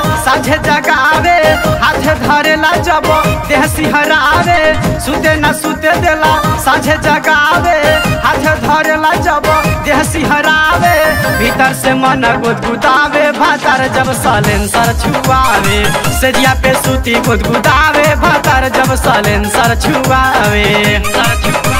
साझे जगावे हाथे धरेला जब देह सिहरावे सुते न सुते देला साझे जगावे हाथे धरेला जब देह सिहरावे भीतर से मन गुदगुदावे भातार जब सलेंसर छुआवे सेजिया पे सूती गुदगुदावे भातार जब सलेंसर छुआवे सर छुआवे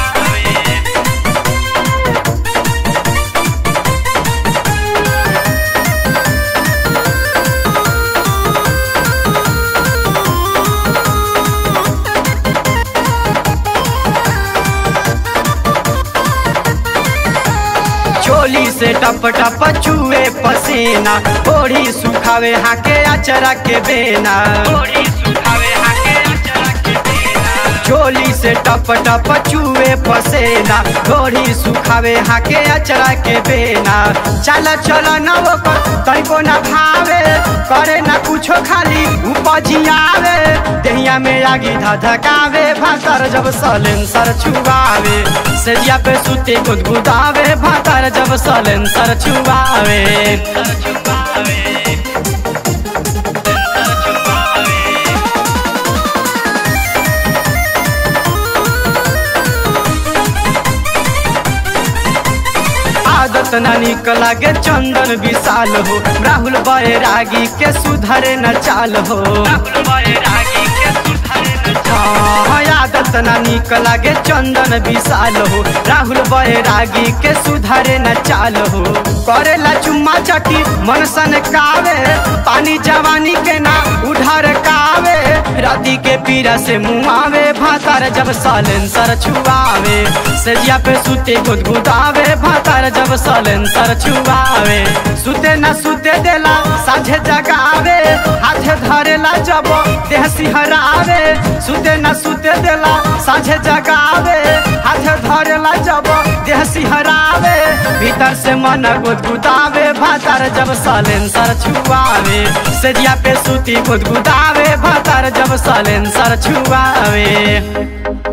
चोली से टप टप चुए पसीना ओढ़ी सुखावे हाके अचरा के बेना चोली से टप टप चुए पसेना घोड़ी सुखावे हाके अचरा के बेना चल चल न वो तनिको न भावे करे न कुछो खाली उपजियावे दहिया में आगी धधकावे भातर जब सलेंसर छुआवे सेजिया पे सुते गुदगुदावे भातर जब सलेंसर छुआवे आदत ना निक लागे चंदन विशाल हो राहुल बैरागी के सुधरे न चाल हो हाँ, आदत ना निक लागे चंदन विशाल हो राहुल बैरागी के सुधरे न चाल हो करेला चुम्मा चटी मन सन कावे पानी जवानी के ना उधर कावे राती के पीरा से मुआवे भातार जब सालेंसर छुआवे सजिया पे सुते गुदगुदावे भातार जब सालेंसर छुआवे सुते न सुते देला साझे जगावे हाथे धरेला जब देह सिहरावे सुते न सुते देला साझे जगावे हाथे धरेला जब देह सिहरावे भीतर से मन गुदगुदावे भातार जब सालेंसर छुआवे सजिया पे सुती गुदगुदावे भातार जब सालेंसर छुआवे